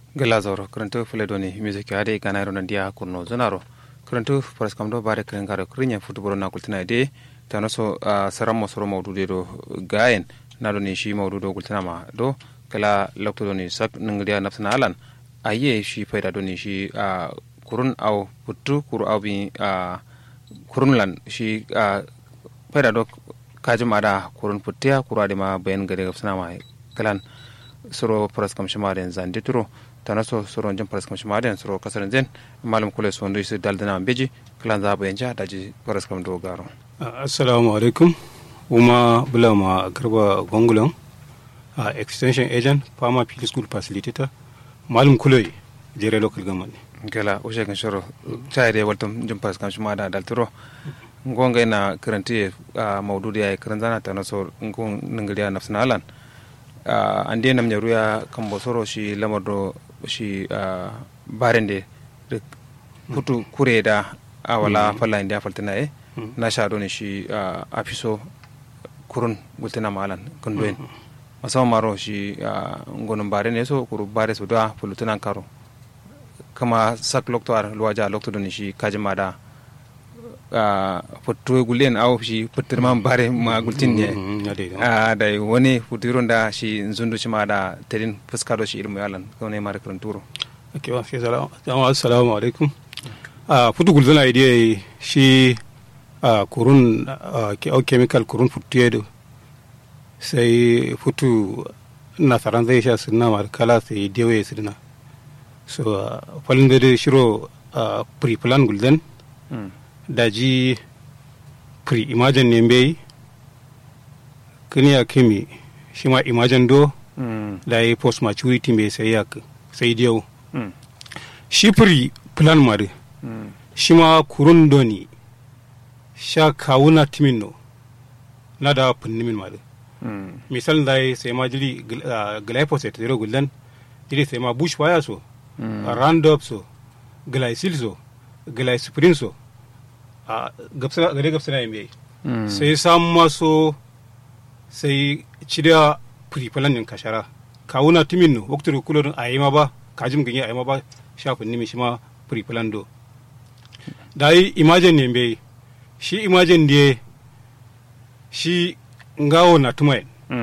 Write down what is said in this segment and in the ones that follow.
gelazoro kurantu fuledoni music ade ganaro nandia kurno zonaro kurantu paras kamdo bare kren garo krinya futbolo na kultina de tanoso uh, saramo soro mawdude do gayen nado ni shi mawdudo kultina ma do kala lokto do ni sak ningriya nafsana alan aye shi fayda do ni shi uh, kurun aw puttu kuru aw bi uh, kurun lan shi uh, fayda do kajum ada kurun puttiya kuru ade ma bayan gade gafsana ma kalan soro paras kam shimaren zande turo tana so soro jin paras kam shimaren soro kasar zen malum kule so ndo isi daldana beji kalan za bayan ja daji paras kam do garo assalamu alaikum uma bulama garba gongulan uh, extension agent farmer field school facilitator malum kule jere local government gala o shekan soro tayre waltum jin paras kam shimada dalturo ngonga ina karanti a maududi ay karanzana tana so ngon ningriya nafsana alan uh, ande nam nyaru ya kambo soro shi lamardo shi uh, barende de putu kureda awala mm. falla india faltina e mm. na sha doni shi uh, afiso kurun gultina malan kundoen mm. masama maro shi uh, ngonon bare ne so kuru bare so da fulutuna karo kama sak lokto ar luwaja lokto doni shi kajima da uh, futtu gulen aw shi puttir ma bare ma gultin ne a da wani futirun da shi zundu shi ma da terin fuskaro shi ilmu yalan ko ne mara kan turo okay wa fi salamu assalamu alaikum a futu gulzana idea shi a kurun ke au chemical kurun futtu do sai futu nasaran zai sha sunna mar kala sai dewe sunna so falin da shiro pre-plan gulden daji pre imagine ne bai kini ya kimi shi ma imagine do mm. da yi post maturity mai sai ya sai diyau mm. shi pre plan mari mm. shi ma kurun doni sha kawuna timin no na da punnimin mari misal da yi sai ma jiri uh, glyphosate zero guldan jiri sai ma bushfire so roundup so glycil so glyciprin so a gare gabsana yin bai sai samu maso sai cida firifalan yin kashara kawuna timin no waktu da kulorin a yi ma ba kajim ganye a yi ma ba shafin nimi shi ma firifalan do da yi imajin ne bai shi imajin da shi ngawo na tumayin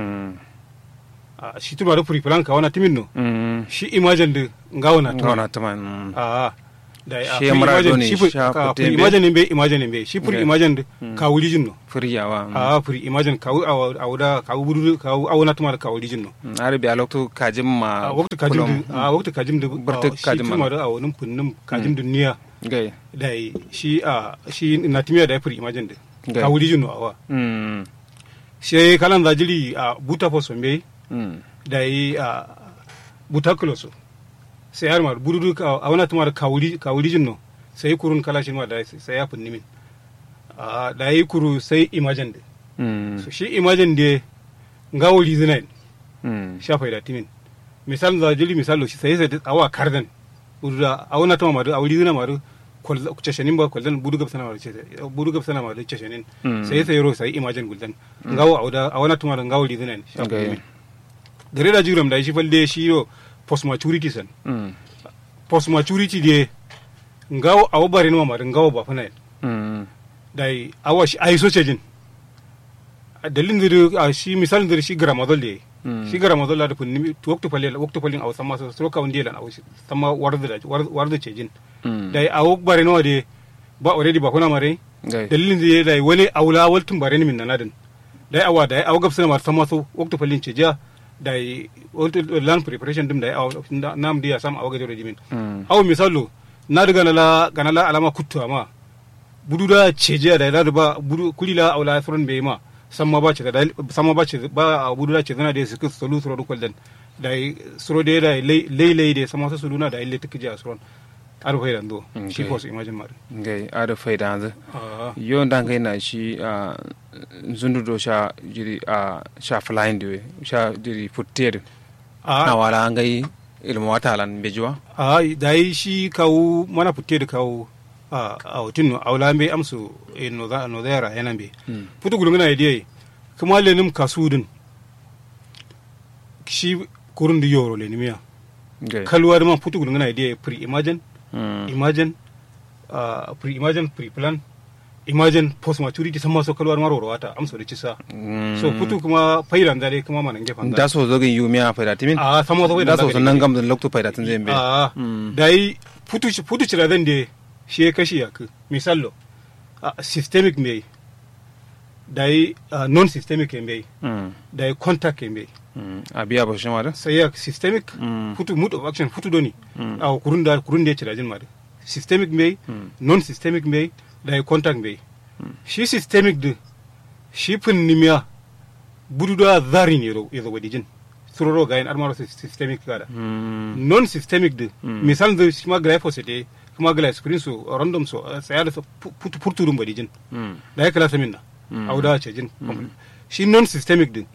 shi tuma da firifalan kawuna timin no shi imajin da ngawo na tumayin a da shi mara doni sha furi imagine be imagine be shi furi imagine ka wuri jinno furi yawa a furi imagine ka a wuda ka wuri ka awuna tuma ka wuri jinno are bi alokto kajim ma a waktu kajim a waktu kajim da barta kajim ma da awunin funnin kajim duniya gai da shi a shi na timiya da furi imagine da ka wuri jinno awa shi kalan zajiri a buta foso be da yi a buta kuloso sai har mar burudu a wana tumar kawuri kawuri jinno sai kurun kala shi ma da sai ya funni min a da yi kuru sai imagine de so shi imagine de ngawuri zinain sha faida timin misal za jili misal shi sai sai awa kardan buruda a wana tumar a wuri zina maru ceshenin ba kwaldan budu gab sana maru budu gab sana maru ceshenin sai sai ro sai imagine guldan ngawo a wana tumar ngawuri zinain sha funni min gare da jiram da shi falde shi yo post maturity san mm. post maturity de ngawo awo bare no ma ngawo ba fana mm. dai awa shi ai so cejin dalin da shi misalin da shi gramadol de mm. shi gramadol da kunni to wakto falle wakto falle aw sama so so kawun de lan aw sama warda da warda cejin dai awo bare no de ba already ba kuna mare dalilin da dai wani awla waltun bare ni min nanadin dai awa dai aw gabsana ma sama so wakto falle ceja da land preparation dum da nam dia sam awaga jore jimin aw misalu na daga nala ganala alama kuttu ama budu da ceje da da ba budu kulila awla furan be ma samma ba ce da samma ba ce ba budu da ce zana da su sulu suru dukul dan da suru da da lei lei da samma su suluna da ille tikje asron ar fayda ndo shi ko su imagine mar ngai ar fayda ndo yo ndangai na shi zundu do sha jiri a sha flying de sha jiri futtere a wala ngai ilmu wata lan bejuwa a dai shi kawu mana futtere kawu a a hotin no awla be amsu e no da no da yana be futu gulun na idai kuma lenim kasudin shi kurun di yoro le nimiya kalwar man putu gudun gana idea pre imagine imagine uh, pre imagine pre plan imagine post maturity sama so kalwar maro wata amso da cisa so putu kuma fairan dare kuma manan gefan da so zogin yumiya faida timin a sama so da so nan gam lokto faida tun zai be a dai putu putu cira dan de shi ya kashi ya misallo systemic mai dai non systemic mai dai contact mai a biya ba shi ma da sai ya systemic putu mood of action putu doni a kurun da kurun da ya cira jin ma da systemic mai non systemic mai da contact mai shi systemic din shi nimiya budu da zarin ya zo wadijin suroro ga yin armaro systemic gada non systemic din misal da shi ma glyphosate kuma glyphosate so random so saya da putu putu dum wadijin da ya kala samin na auda ce jin shi non systemic din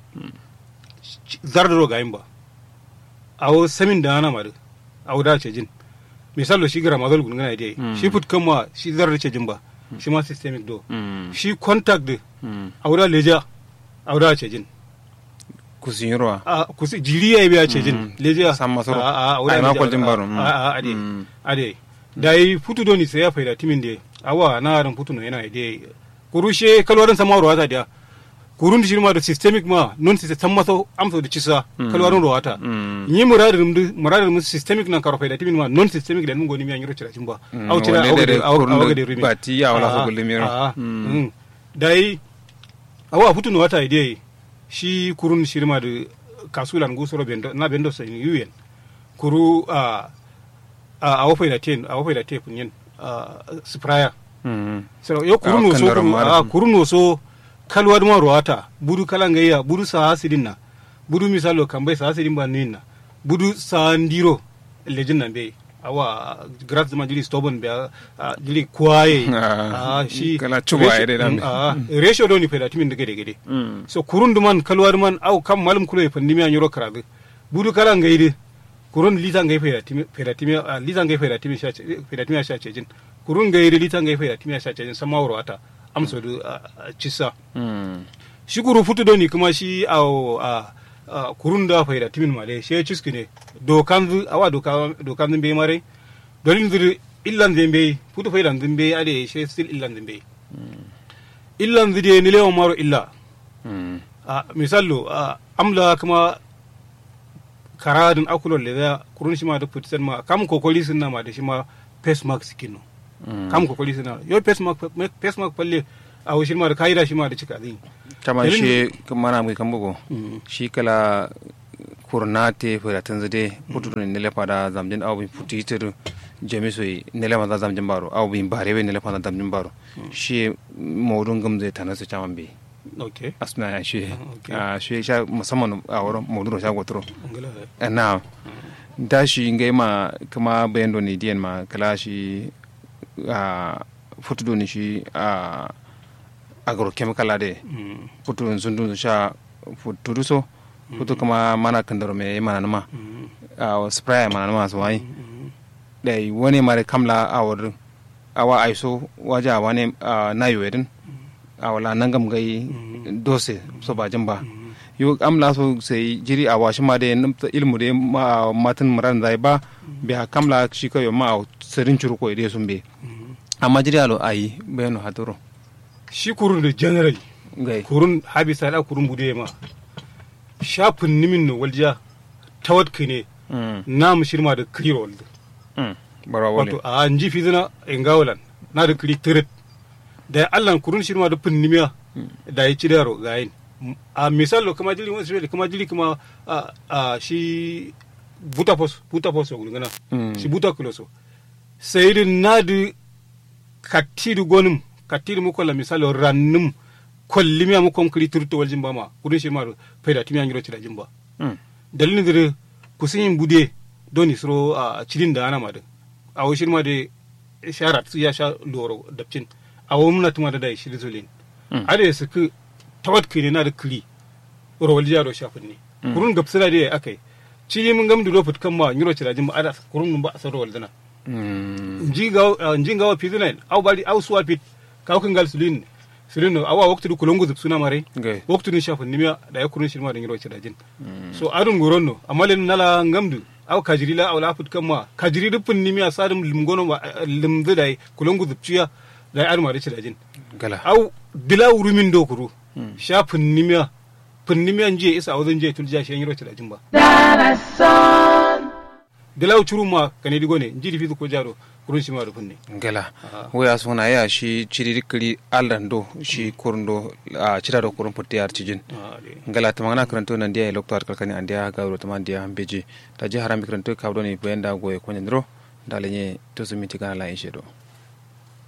zardaro ga yin ba awo samin da ana ma da auda ce jin misal shi gara mazal gun gana dai shi put kama shi zarar ce jin ba shi ma systemic do shi contact de auda leja auda ce jin kusin ruwa a kusi jiri ya biya ce jin leja san masu a a a yi makon jin baro a a ade ade da yi putu doni sai ya faida timin de awa na ran putu no yana de kurushe kalwarin sama ruwa ta dia kurun shi ma da systemic ma non system maso amso da cisa kalwarin ruwa ta ni muradin mu muradin mu systemic nan karo faida timin ma non systemic da mun goni mi an yiro cira jimba au cira au ga au ga de rimi ba ti ya wala so gulle miro dai awa putu no wata ide shi kurun shirma da kasulan gusoro bendo na bendo sai yuyen kuru a a wafai da ten a wafai da te punyen spraya so yo kurun no so a kurun no so kalwar ma ruwata budu kalangayya budu sa hasidin na budu misalo kambai sa hasidin ba ninna budu sa ndiro lejin nan be awa gras ma jili stobon be jili kwaye a shi kala chuba ere dan a ratio do ni peda timin de gede gede so kurun duman kalwar man au kam malum kulo e pandimi an yoro karabe budu kala ngayde kurun lita ngay peda timi peda timi lita ngay peda timi sha peda timi sha cejin kurun ngayde lita ngay peda timi sha cejin sama woro ata amso du cissa shi kuru futu do ni kuma shi au kurun da faida timin male she ciski ne dokan zu awa doka dokan zin be mare dolin zu illan zin be futu faida zin be ade she still illan zin be illan zu de ni lewa maro illa a misallo amla kuma karadin akulol le da kurun shi ma da futu ma kam kokoli sun na ma da shi ma face mask skin no kam kokoli sun na yo face mask face mask palle a shi ma da kaida shi ma da cika zin kama shi mana mai kan bugu shi kala kurnate furatan zade putu ne nele pada zamjin awu putu itir jami so nele ma zamjin baro awu bin bare be nele pada zamjin baro shi modun gamze tanasa chaman be okay asna ya shi a shi sha musamman a wurin modun sha gotro na da shi ngai ma kuma bayan doni diyan ma kala shi a futu doni shi a agrochemical ade futu zundu sha futu so futu kuma mana kandaro me mana nama a spray mana nama so ai dai wani mare kamla awar awa aiso waja wani na yoyedin awala nangam gai dose so ba jamba yo amla so sai jiri a washi ma da ilmu da matan muran zai ba biya kamla shi ko yo ma sirin churu ko ide sun be amma jiri alo ayi bayano hatoro shi kurun da general gai kurun habi sada kurun bude ma shafin nimin no walja tawat ne na mu shirma da kiri walda bara wale wato a anji fizina engawalan na da kiri tirit da allan kurun shirma da fin nimiya da ya ci da yaro ga yin a misalo kama jili wasu kama jili kama a shi buta pos buta pos wa gana shi buta kuloso sai din na da kattidu gonin kattidu mu kolla misalo rannum kollimiya mu konkri turto wal jimba ma kudin shi ma faida timiya ngiro tira jimba dalilin dire kusin bude doni sro a cidin da ana ma da a wo shirma da sharat su ya sha loro dabcin a wo muna tuma da dai shi zolin ade su ku tawat kire na da kli ro wal jaro shafin ne kurun gapsira da akai cili mun gamdu do futkan ma ngiro tira jimba ada kurun mun ba asaro wal dana njinga njinga wa pidina au bali au suwa pit kawkin gal sulin sulin no awa waktu du kulongo zup suna mare waktu ni shafin nimya da ya kurun shirma da ngiro ci dajin so adun goron no amma len nala ngamdu aw kajiri la awla fut kamma kajiri rupun nimiya sadum limgono limdu dai kulongu dupciya dai arma da cidajin gala aw dila urumin do kuru sha nimiya nimiya nje isa awzan je tulja shi yiro cidajin ba dila uchuru ma kane digo ne njidi fitu ko jaro kurun shi ma rufun ne gala waya suna ya shi ciriri kiri alando shi kurndo a cira da kurun putti ar cijin gala ta magana karanto nan dia lokto ar kalkani an dia ga rota man dia beji ta ji haram karanto kabdo ne bayan da goye ko nyandro dalenye to sumiti kana la in shedo